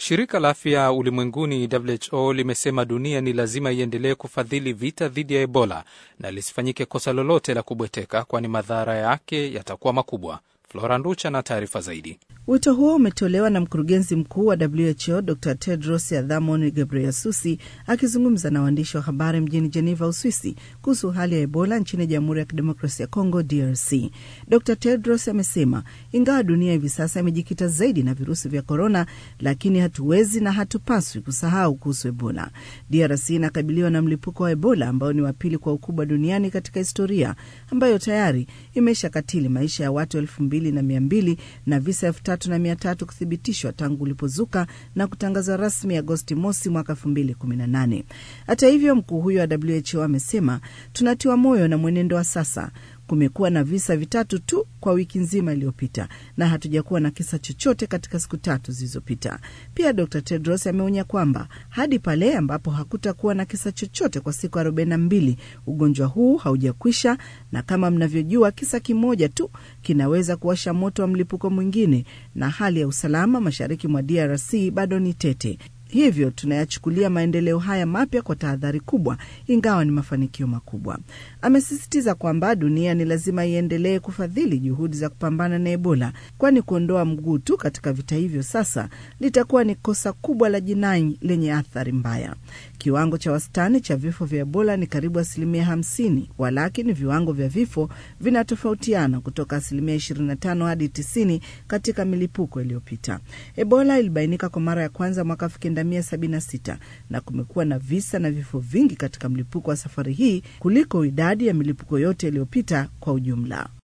Shirika la Afya Ulimwenguni WHO limesema dunia ni lazima iendelee kufadhili vita dhidi ya Ebola na lisifanyike kosa lolote la kubweteka, kwani madhara yake yatakuwa makubwa. Flora Nducha na taarifa zaidi. Wito huo umetolewa na mkurugenzi mkuu wa WHO Dr Tedros Adhanom Ghebreyesus akizungumza na waandishi wa habari mjini Geneva, Uswisi, kuhusu hali ya Ebola nchini Jamhuri ya Kidemokrasia ya Kongo, DRC. Dr Tedros amesema ingawa dunia hivi sasa imejikita zaidi na virusi vya korona, lakini hatuwezi na hatupaswi kusahau kuhusu Ebola. DRC inakabiliwa na mlipuko wa Ebola ambao ni wa pili kwa ukubwa duniani katika historia, ambayo tayari imesha katili maisha ya watu elfu mbili na mia mbili na visa elfu tatu na mia tatu kuthibitishwa tangu ulipozuka na kutangazwa rasmi Agosti mosi mwaka elfu mbili kumi na nane. Hata hivyo, mkuu huyo wa WHO amesema tunatiwa moyo na mwenendo wa sasa. Kumekuwa na visa vitatu tu kwa wiki nzima iliyopita na hatujakuwa na kisa chochote katika siku tatu zilizopita. Pia Dr Tedros ameonya kwamba hadi pale ambapo hakutakuwa na kisa chochote kwa siku arobaini na mbili ugonjwa huu haujakwisha, na kama mnavyojua, kisa kimoja tu kinaweza kuwasha moto wa mlipuko mwingine, na hali ya usalama mashariki mwa DRC bado ni tete. Hivyo tunayachukulia maendeleo haya mapya kwa tahadhari kubwa, ingawa ni mafanikio makubwa. Amesisitiza kwamba dunia ni lazima iendelee kufadhili juhudi za kupambana na Ebola, kwani kuondoa mguu tu katika vita hivyo sasa litakuwa ni kosa kubwa la jinai lenye athari mbaya. Kiwango cha wastani cha vifo vya Ebola ni karibu asilimia hamsini, walakini viwango vya vifo vinatofautiana kutoka asilimia 25 hadi 90 katika milipuko iliyopita. Ebola ilibainika kwa mara ya kwanza mwaka 1976 na kumekuwa na visa na vifo vingi katika mlipuko wa safari hii kuliko idadi ya milipuko yote iliyopita kwa ujumla.